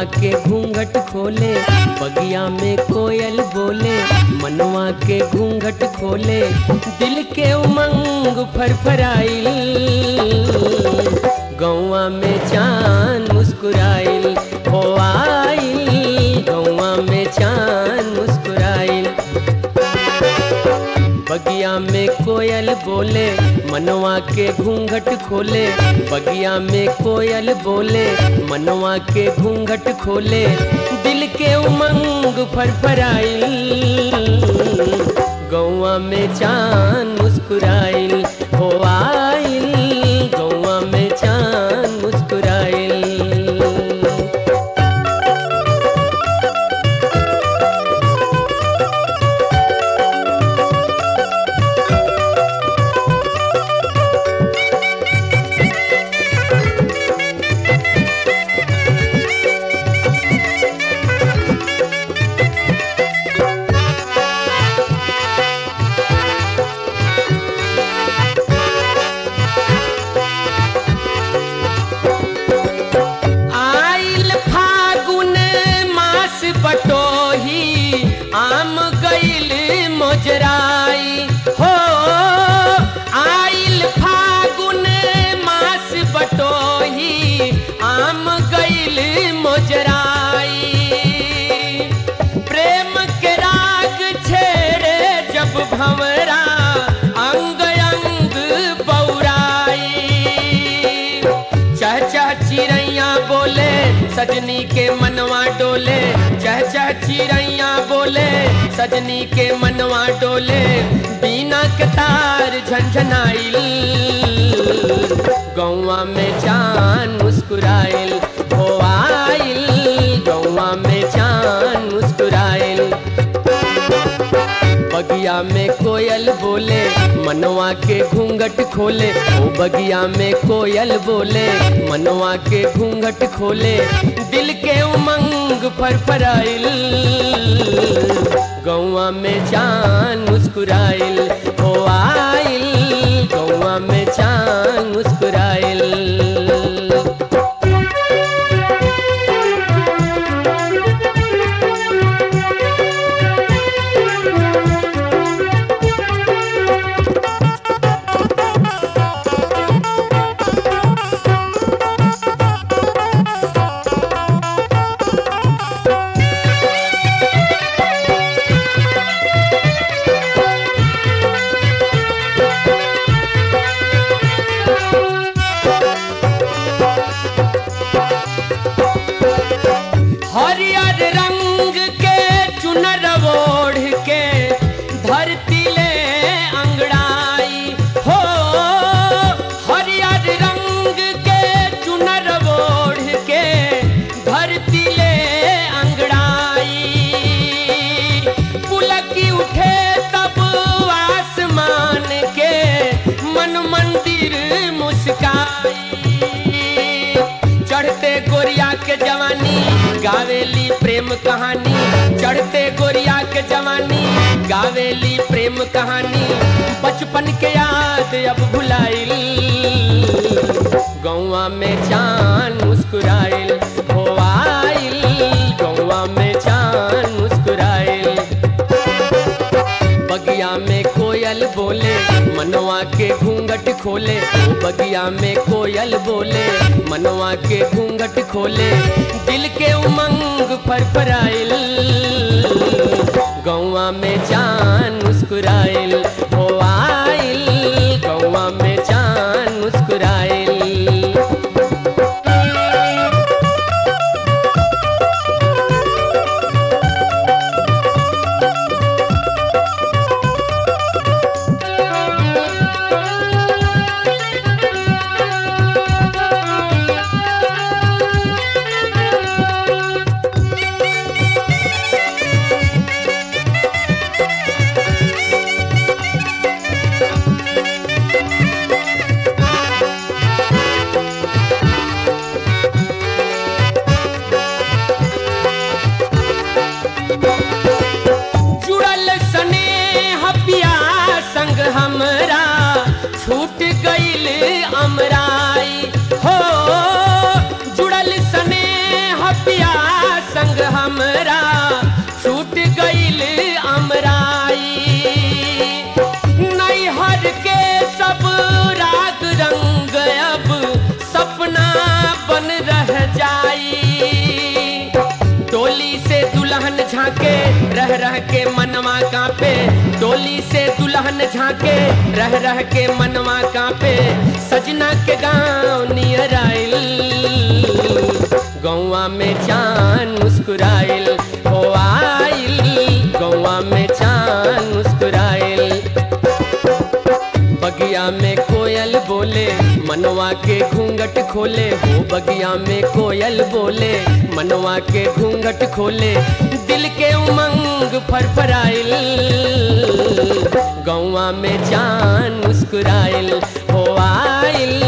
के घूंघट खोले बगिया में कोयल बोले मनवा के घूंघट खोले दिल के उमंग फरफराइल गौवा में चांद मुस्कुराइल हो आइल गौवा में चांद मुस्कुराइल बगिया में कोयल बोले मनवा के घूंघट खोले बगिया में कोयल बोले मनवा के घूंघट खोले दिल के उमंग फरफराइल गौवा में चांद मुस्कुराइल हो आइल गौवा में चांद मुस्कुराइल आइल फागुन मास बटोही आम गइल मोजराई हो आइल फागुन मास बटोही आम गइल मोजराई प्रेम के राग छेड़े जब भंवरा अंग अंग बौराई चह चह चिड़ैया बोले सजनी के मनवा डोले चह चह चिड़ैया बोले सजनी के मनवा डोले बीना के तार झंझनाइल गौवा में चांद मुस्कुराइल हो आइल गौवा में चांद मुस्कुराइल बगिया में कोयल बोले मनवा के घूंघट खोले ओ बगिया में कोयल बोले मनवा के घूंघट खोले दिल के उमंग फरफराइल गौवा में चांद मुस्कुराइल हो आइल गौवा में चांद मुस्कुराइल हरियर रंग के चुनर ओढ़ के धरती ले अंगड़ाई हो हरियर रंग के चुनर ओढ़ के धरती ले अंगड़ाई पुलकी उठे तब आसमान के मन मंदिर मुस्काई चढ़ते गोरिया के जवानी गावेली प्रेम कहानी चढ़ते गोरिया के जवानी गावेली प्रेम कहानी बचपन के याद अब भुलाइल गौवा में चांद मुस्कुराइल हो आइल गौवा में चांद मुस्कुराइल बगिया में कोयल बोले मनवा के घूंघट खोले ओ बगिया में कोयल बोले मनवा के घूंघट खोले दिल के उमंग फरफराइल गौवा में चांद मुस्कुराइल हो आइल गौवा में चांद मुस्कुराइल अमराई हो जुड़ल सने पिया दुल्हन झांके रह रह के मनवा कांपे डोली से दुल्हन झांके रह रह के मनवा कांपे सजना के गांव नियर आइल गौवा में चांद मुस्कुराइल हो आइल गौवा में चांद मुस्कुराइल बगिया में कोयल बोले मनवा के घूंघट खोले हो बगिया में कोयल बोले मनवा के घूंघट खोले दिल के उमंग फरफराइल गौवा में चांद मुस्कुराइल हो आइल